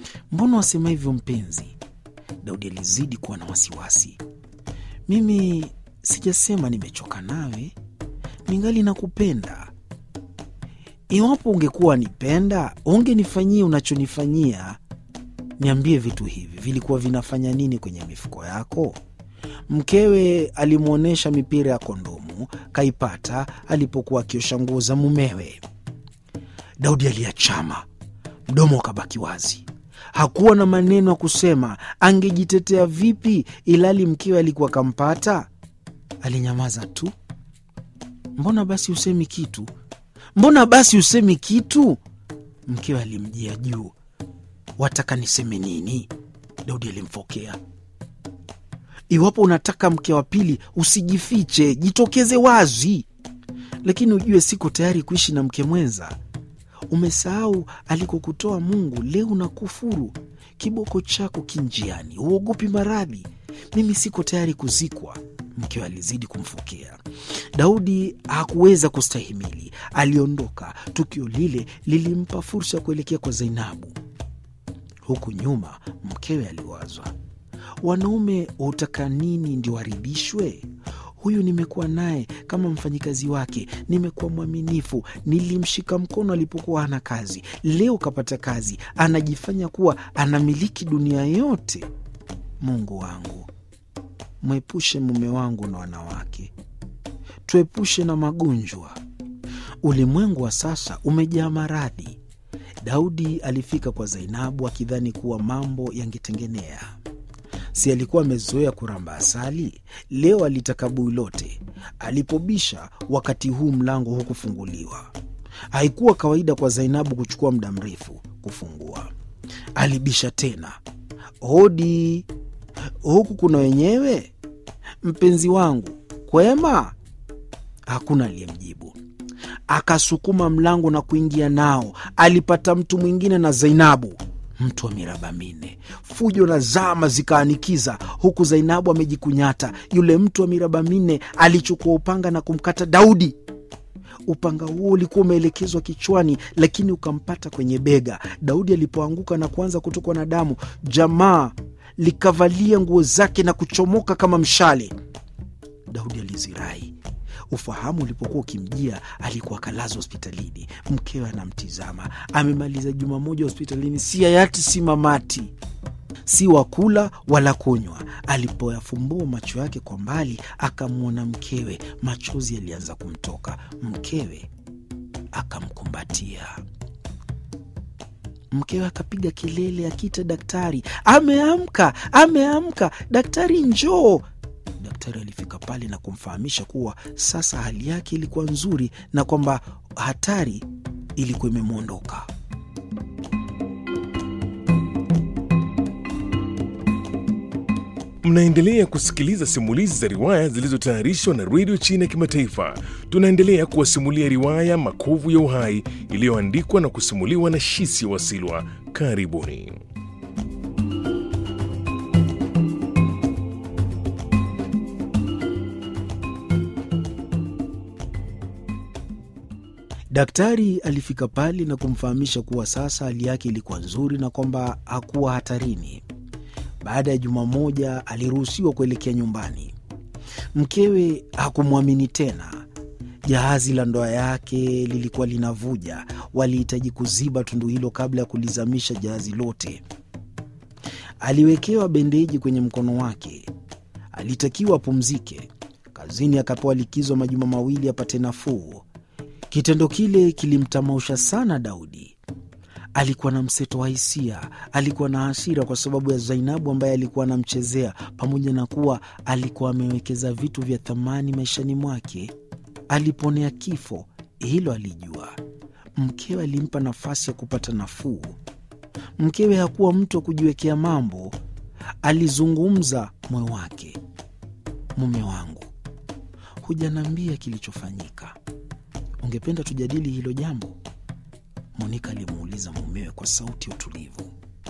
Mbona wasema hivyo mpenzi? Daudi alizidi kuwa na wasiwasi. Mimi sijasema nimechoka nawe, ningali nakupenda. Iwapo ungekuwa nipenda, ungenifanyia unachonifanyia. Niambie, vitu hivi vilikuwa vinafanya nini kwenye mifuko yako? Mkewe alimwonyesha mipira ya kondomu, kaipata alipokuwa akiosha nguo za mumewe. Daudi aliachama, mdomo ukabaki wazi. Hakuwa na maneno ya kusema. Angejitetea vipi ilali mkewe alikuwa kampata? Alinyamaza tu. Mbona basi usemi kitu? Mbona basi usemi kitu? Mkewe alimjia juu. Wataka niseme nini? Daudi alimfokea. Iwapo unataka mke wa pili, usijifiche, jitokeze wazi. Lakini ujue siko tayari kuishi na mke mwenza. Umesahau alikokutoa Mungu, leo unakufuru. Kiboko chako kinjiani, uogopi maradhi. Mimi siko tayari kuzikwa. Mkewe alizidi kumfokea. Daudi hakuweza kustahimili, aliondoka. Tukio lile lilimpa fursa ya kuelekea kwa Zainabu. Huku nyuma, mkewe aliwazwa, wanaume hutaka nini ndio waridhishwe? Huyu nimekuwa naye kama mfanyikazi wake, nimekuwa mwaminifu, nilimshika mkono alipokuwa hana kazi. Leo kapata kazi, anajifanya kuwa anamiliki dunia yote. Mungu wangu, mwepushe mume wangu na wanawake, tuepushe na magonjwa. Ulimwengu wa sasa umejaa maradhi. Daudi alifika kwa Zainabu akidhani kuwa mambo yangetengenea. Si alikuwa amezoea kuramba asali? Leo alitaka bui lote. Alipobisha, wakati huu mlango hukufunguliwa. Haikuwa kawaida kwa Zainabu kuchukua muda mrefu kufungua. Alibisha tena, hodi, huku kuna wenyewe? Mpenzi wangu, kwema? Hakuna aliyemjibu. Akasukuma mlango na kuingia nao. Alipata mtu mwingine na Zainabu, mtu wa miraba minne. Fujo na zama zikaanikiza, huku Zainabu amejikunyata. Yule mtu wa miraba minne alichukua upanga na kumkata Daudi. Upanga huo ulikuwa umeelekezwa kichwani, lakini ukampata kwenye bega. Daudi alipoanguka na kuanza kutokwa na damu, jamaa likavalia nguo zake na kuchomoka kama mshale. Daudi alizirai. Ufahamu ulipokuwa ukimjia, alikuwa akalazwa hospitalini. Mkewe anamtizama, amemaliza juma moja hospitalini, si hayati si mamati, si wakula wala kunywa. Alipoyafumbua macho yake kwa mbali, akamwona mkewe, machozi yalianza kumtoka. Mkewe akamkumbatia. Mkewe akapiga kelele akiita daktari, ameamka, ameamka, daktari njoo. Daktari alifika pale na kumfahamisha kuwa sasa hali yake ilikuwa nzuri na kwamba hatari ilikuwa imemwondoka. Mnaendelea kusikiliza simulizi za riwaya zilizotayarishwa na redio China ya Kimataifa. Tunaendelea kuwasimulia riwaya Makovu ya Uhai iliyoandikwa na kusimuliwa na Shisi Wasilwa. Karibuni. Daktari alifika pale na kumfahamisha kuwa sasa hali yake ilikuwa nzuri na kwamba hakuwa hatarini. Baada ya juma moja aliruhusiwa kuelekea nyumbani. Mkewe hakumwamini tena. Jahazi la ndoa yake lilikuwa linavuja. Walihitaji kuziba tundu hilo kabla ya kulizamisha jahazi lote. Aliwekewa bendeji kwenye mkono wake. Alitakiwa apumzike. Kazini akapewa likizo majuma mawili apate nafuu. Kitendo kile kilimtamausha sana Daudi. Alikuwa na mseto wa hisia. Alikuwa na hasira kwa sababu ya Zainabu ambaye alikuwa anamchezea, pamoja na kuwa alikuwa amewekeza vitu vya thamani maishani mwake. Aliponea kifo, hilo alijua. Mkewe alimpa nafasi ya kupata nafuu. Mkewe hakuwa mtu wa kujiwekea mambo. Alizungumza moyo wake. Mume wangu, hujaniambia kilichofanyika. Ungependa tujadili hilo jambo? Monika alimuuliza mumewe kwa sauti ya utulivu.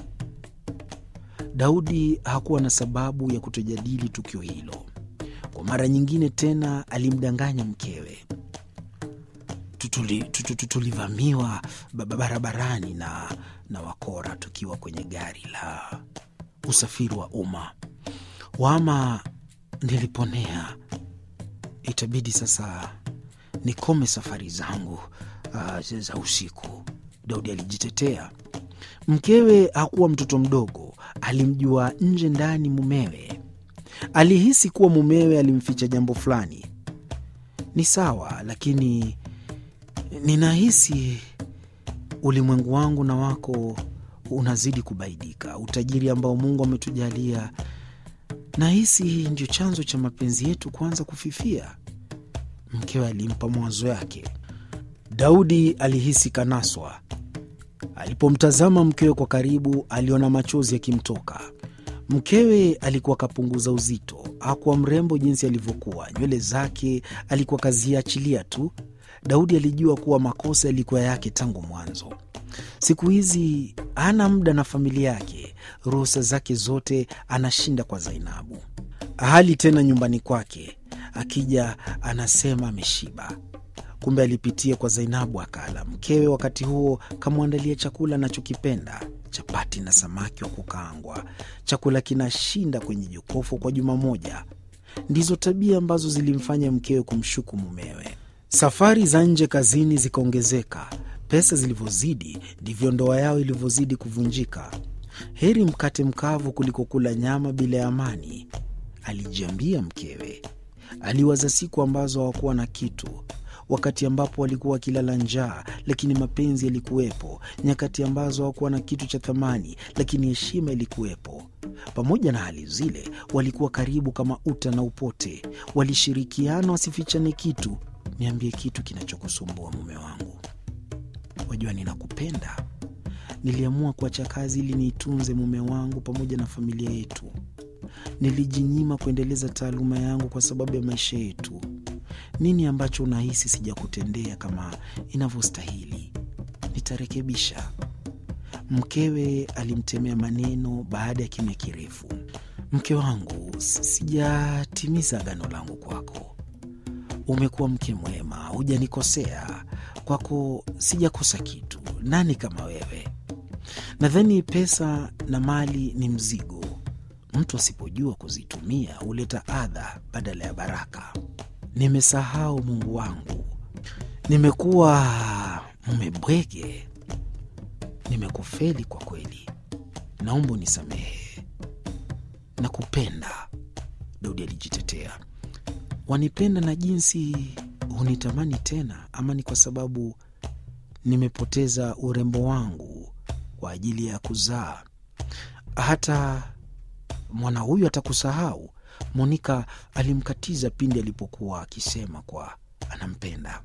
Daudi hakuwa na sababu ya kutojadili tukio hilo. Kwa mara nyingine tena alimdanganya mkewe. tuli- tu- tu- tu- tulivamiwa ba- ba- barabarani na, na wakora tukiwa kwenye gari la usafiri wa umma. Wama niliponea, itabidi sasa nikome safari zangu uh, za usiku. Daudi alijitetea. Mkewe hakuwa mtoto mdogo, alimjua nje ndani mumewe. Alihisi kuwa mumewe alimficha jambo fulani. Ni sawa, lakini ninahisi ulimwengu wangu na wako unazidi kubaidika. Utajiri ambao Mungu ametujalia, nahisi ndio chanzo cha mapenzi yetu kuanza kufifia. Mkewe alimpa mawazo yake. Daudi alihisi kanaswa. Alipomtazama mkewe kwa karibu, aliona machozi yakimtoka. Mkewe alikuwa kapunguza uzito, hakuwa mrembo jinsi alivyokuwa. Nywele zake alikuwa kaziachilia tu. Daudi alijua kuwa makosa yalikuwa yake tangu mwanzo. Siku hizi hana muda na familia yake, ruhusa zake zote anashinda kwa Zainabu. Hali tena nyumbani kwake, akija anasema ameshiba kumbe alipitia kwa Zainabu akala. Mkewe wakati huo kamwandalia chakula anachokipenda, chapati na samaki wa kukaangwa. Chakula kinashinda kwenye jokofu kwa juma moja. Ndizo tabia ambazo zilimfanya mkewe kumshuku mumewe. Safari za nje kazini zikaongezeka. Pesa zilivyozidi ndivyo ndoa yao ilivyozidi kuvunjika. Heri mkate mkavu kuliko kula nyama bila ya amani, alijiambia mkewe. Aliwaza siku ambazo hawakuwa na kitu wakati ambapo walikuwa wakilala njaa, lakini mapenzi yalikuwepo; nyakati ambazo hawakuwa na kitu cha thamani, lakini heshima ilikuwepo. Pamoja na hali zile, walikuwa karibu kama uta na upote, walishirikiana wasifichane kitu. Niambie kitu kinachokusumbua mume wangu, wajua ninakupenda. Niliamua kuacha kazi ili niitunze mume wangu pamoja na familia yetu. Nilijinyima kuendeleza taaluma yangu kwa sababu ya maisha yetu. Nini ambacho unahisi sijakutendea kama inavyostahili? Nitarekebisha. Mkewe alimtemea maneno baada ya kimya kirefu. Mke wangu, si- sijatimiza agano langu kwako. Umekuwa mke mwema, hujanikosea. Kwako sijakosa kitu. Nani kama wewe? Nadhani pesa na mali ni mzigo. Mtu asipojua kuzitumia huleta adha badala ya baraka. Nimesahau Mungu wangu, nimekuwa mume bwege, nimekufeli kwa kweli. Naomba unisamehe, nakupenda. Daudi alijitetea. Wanipenda na jinsi hunitamani tena, ama ni kwa sababu nimepoteza urembo wangu kwa ajili ya kuzaa? Hata mwana huyu atakusahau. Monika alimkatiza pindi alipokuwa akisema kwa anampenda.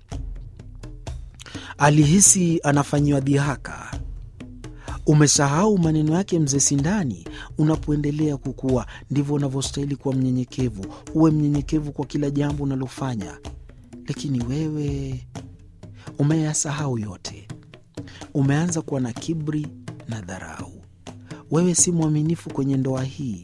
Alihisi anafanyiwa dhihaka. Umesahau maneno yake mzee Sindani. Unapoendelea kukua, ndivyo unavyostahili kuwa mnyenyekevu. Uwe mnyenyekevu kwa kila jambo unalofanya, lakini wewe umeyasahau yote. Umeanza kuwa na kiburi na dharau. Wewe si mwaminifu kwenye ndoa hii.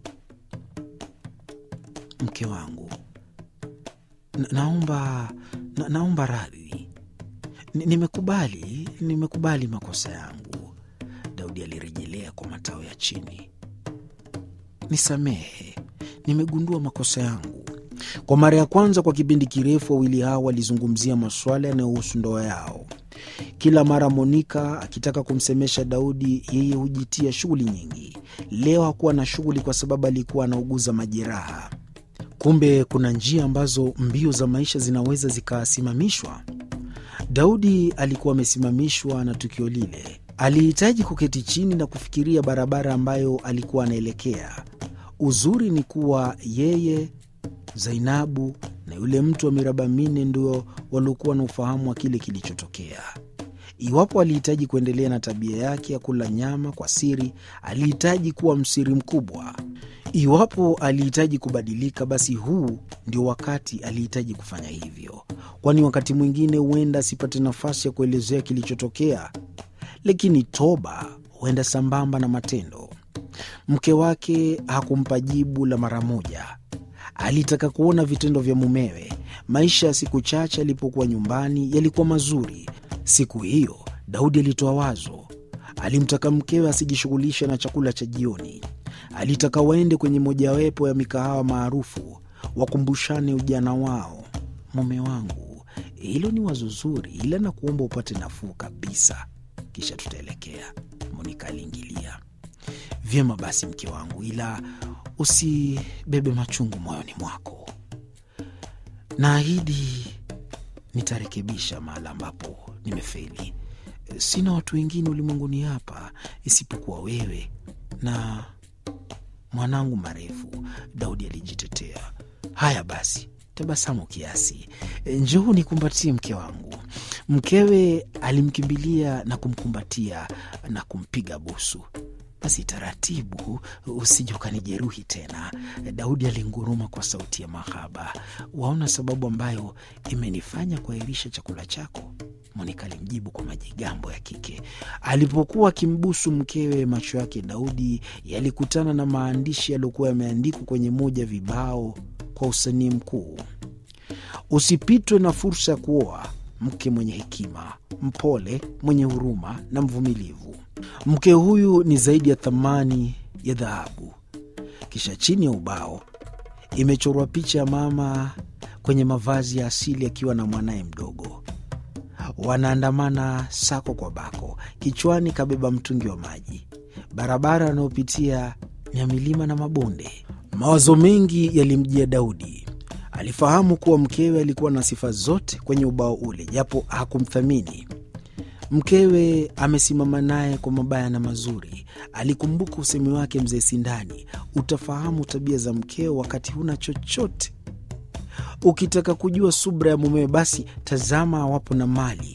Mke wangu, na, naomba na, naomba radhi. Ni- Nimekubali, nimekubali makosa yangu. Daudi alirejelea kwa matao ya chini. Nisamehe, nimegundua makosa yangu. Kwa mara ya kwanza kwa kipindi kirefu, wawili hao walizungumzia masuala yanayohusu ndoa yao. Kila mara Monika akitaka kumsemesha Daudi, yeye hujitia shughuli nyingi. Leo hakuwa na shughuli kwa sababu alikuwa anauguza majeraha. Kumbe kuna njia ambazo mbio za maisha zinaweza zikasimamishwa. Daudi alikuwa amesimamishwa na tukio lile. Alihitaji kuketi chini na kufikiria barabara ambayo alikuwa anaelekea. Uzuri ni kuwa yeye, Zainabu na yule mtu wa miraba minne ndio waliokuwa na ufahamu wa kile kilichotokea. Iwapo alihitaji kuendelea na tabia yake ya kula nyama kwa siri, alihitaji kuwa msiri mkubwa. Iwapo alihitaji kubadilika, basi huu ndio wakati alihitaji kufanya hivyo, kwani wakati mwingine huenda asipate nafasi ya kuelezea kilichotokea, lakini toba huenda sambamba na matendo. Mke wake hakumpa jibu la mara moja. Alitaka kuona vitendo vya mumewe. Maisha ya siku chache alipokuwa nyumbani yalikuwa mazuri. Siku hiyo Daudi alitoa wazo. Alimtaka mkewe asijishughulishe na chakula cha jioni. Alitaka waende kwenye mojawapo ya mikahawa maarufu, wakumbushane ujana wao. Mume wangu, hilo ni wazo zuri, ila na kuomba upate nafuu kabisa, kisha tutaelekea. Monika aliingilia. Vyema basi, mke wangu, ila usibebe machungu moyoni mwako. Naahidi nitarekebisha mahala ambapo nimefeli. Sina watu wengine ulimwenguni hapa isipokuwa wewe na mwanangu marefu. Daudi alijitetea. Haya basi, tabasamu kiasi, njoo nikumbatie mke wangu. Mkewe alimkimbilia na kumkumbatia na kumpiga busu. Basi taratibu, usije ukanijeruhi tena. Daudi alinguruma kwa sauti ya mahaba. Waona sababu ambayo imenifanya kuahirisha chakula chako? Monika alimjibu kwa majigambo ya kike. Alipokuwa akimbusu mkewe, macho yake Daudi yalikutana na maandishi yaliyokuwa yameandikwa kwenye moja vibao kwa usanii mkuu: usipitwe na fursa ya kuoa mke mwenye hekima, mpole, mwenye huruma na mvumilivu. Mke huyu ni zaidi ya thamani ya dhahabu. Kisha chini ya ubao imechorwa picha ya mama kwenye mavazi ya asili akiwa na mwanaye mdogo. Wanaandamana sako kwa bako, kichwani kabeba mtungi wa maji. Barabara wanayopitia ni ya milima na mabonde. Mawazo mengi yalimjia Daudi. Alifahamu kuwa mkewe alikuwa na sifa zote kwenye ubao ule, japo hakumthamini. Mkewe amesimama naye kwa mabaya na mazuri. Alikumbuka usemi wake mzee Sindani, utafahamu tabia za mkeo wakati huna chochote. Ukitaka kujua subra ya mumewe, basi tazama awapo na mali.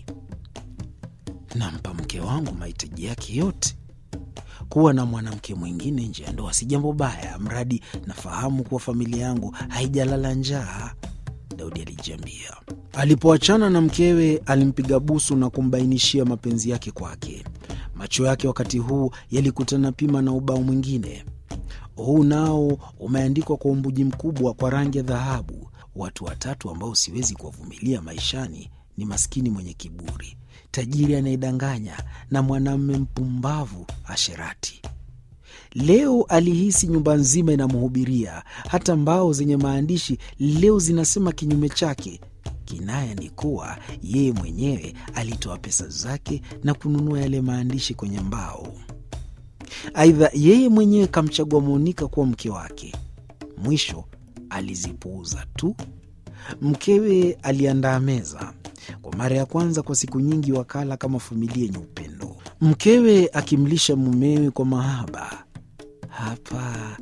Nampa mke wangu mahitaji yake yote. Kuwa na mwanamke mwingine nje ya ndoa si jambo baya, mradi nafahamu kuwa familia yangu haijalala njaa, Daudi alijiambia. Alipoachana na mkewe, alimpiga busu na kumbainishia mapenzi yake kwake. Macho yake wakati huu yalikutana pima na ubao mwingine. Huu nao umeandikwa kwa umbuji mkubwa kwa rangi ya dhahabu. Watu watatu ambao siwezi kuwavumilia maishani ni maskini mwenye kiburi, tajiri anayedanganya na mwanamume mpumbavu asherati. Leo alihisi nyumba nzima inamhubiria, hata mbao zenye maandishi leo zinasema kinyume chake. Kinaya ni kuwa yeye mwenyewe alitoa pesa zake na kununua yale maandishi kwenye mbao. Aidha, yeye mwenyewe kamchagua Monika kuwa mke wake. Mwisho alizipuuza tu. Mkewe aliandaa meza kwa mara ya kwanza kwa siku nyingi, wakala kama familia yenye upendo, mkewe akimlisha mumewe kwa mahaba. Hapa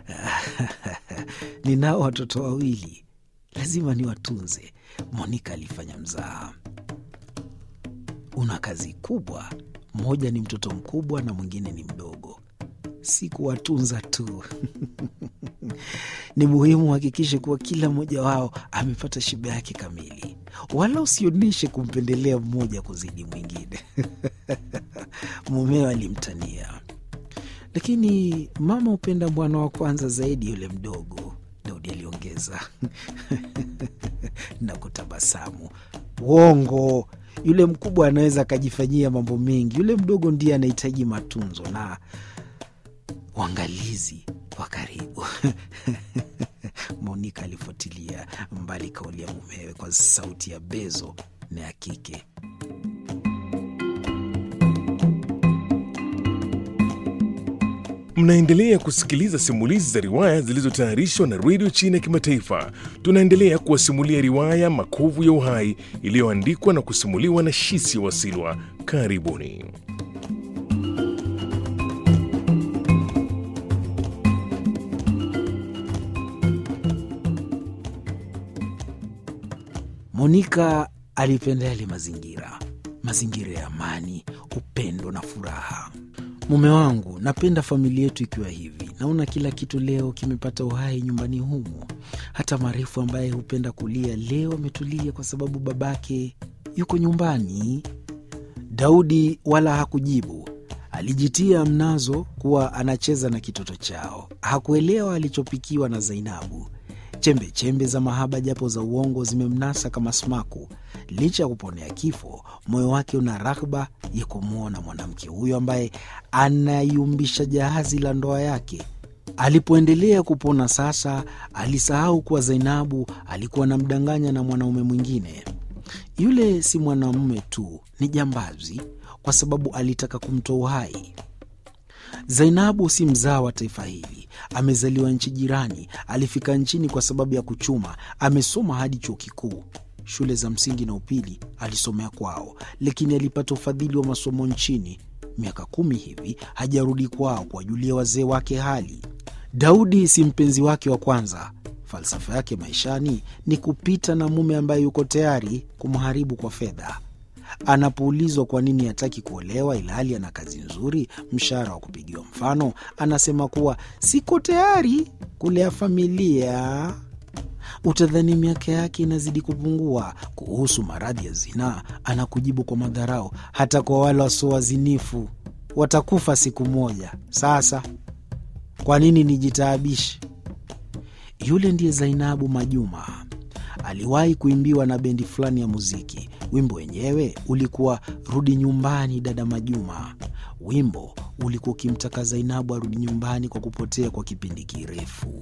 ninao watoto wawili, lazima niwatunze. Monika alifanya mzaha. Una kazi kubwa, mmoja ni mtoto mkubwa na mwingine ni mdogo. Si kuwatunza tu ni muhimu uhakikishe kuwa kila mmoja wao amepata shiba yake kamili, wala usionyeshe kumpendelea mmoja kuzidi mwingine. Mumewe alimtania, lakini mama hupenda mwana wa kwanza zaidi yule mdogo, Daudi aliongeza na kutabasamu. Uongo, yule mkubwa anaweza akajifanyia mambo mengi, yule mdogo ndiye anahitaji matunzo na uangalizi wa karibu. Monika alifuatilia mbali kauli ya mumewe kwa sauti ya bezo na ya kike. Mnaendelea kusikiliza simulizi za riwaya zilizotayarishwa na redio China ya Kimataifa. Tunaendelea kuwasimulia riwaya Makovu ya Uhai iliyoandikwa na kusimuliwa na Shisi Wasilwa. Karibuni. Monika alipenda yale mazingira, mazingira ya amani, upendo na furaha. Mume wangu, napenda familia yetu ikiwa hivi. Naona kila kitu leo kimepata uhai nyumbani humu. Hata Marefu ambaye hupenda kulia leo ametulia kwa sababu babake yuko nyumbani. Daudi wala hakujibu. Alijitia mnazo kuwa anacheza na kitoto chao. Hakuelewa alichopikiwa na Zainabu. Chembe chembe za mahaba japo za uongo zimemnasa kama smaku. Licha ya kuponea kifo, moyo wake una raghba ya kumwona mwanamke huyo ambaye anayumbisha jahazi la ndoa yake. Alipoendelea kupona sasa, alisahau kuwa Zainabu alikuwa anamdanganya na mwanaume mwingine. Yule si mwanamume tu, ni jambazi, kwa sababu alitaka kumtoa uhai. Zainabu si mzaa wa taifa hili, amezaliwa nchi jirani. Alifika nchini kwa sababu ya kuchuma. Amesoma hadi chuo kikuu. Shule za msingi na upili alisomea kwao, lakini alipata ufadhili wa masomo nchini. Miaka kumi hivi hajarudi kwao kuwajulia wazee wake hali. Daudi si mpenzi wake wa kwanza. Falsafa yake maishani ni kupita na mume ambaye yuko tayari kumharibu kwa fedha. Anapoulizwa kwa nini hataki kuolewa ilhali ana kazi nzuri, mshahara wa kupigiwa mfano, anasema kuwa siko tayari kulea familia. Utadhani miaka yake inazidi kupungua. Kuhusu maradhi ya zinaa, anakujibu kwa madharau, hata kwa wale wasio wazinifu watakufa siku moja. Sasa kwa nini nijitaabishe? Yule ndiye Zainabu Majuma. Aliwahi kuimbiwa na bendi fulani ya muziki. Wimbo wenyewe ulikuwa rudi nyumbani dada Majuma. Wimbo ulikuwa ukimtaka Zainabu arudi nyumbani kwa kupotea kwa kipindi kirefu.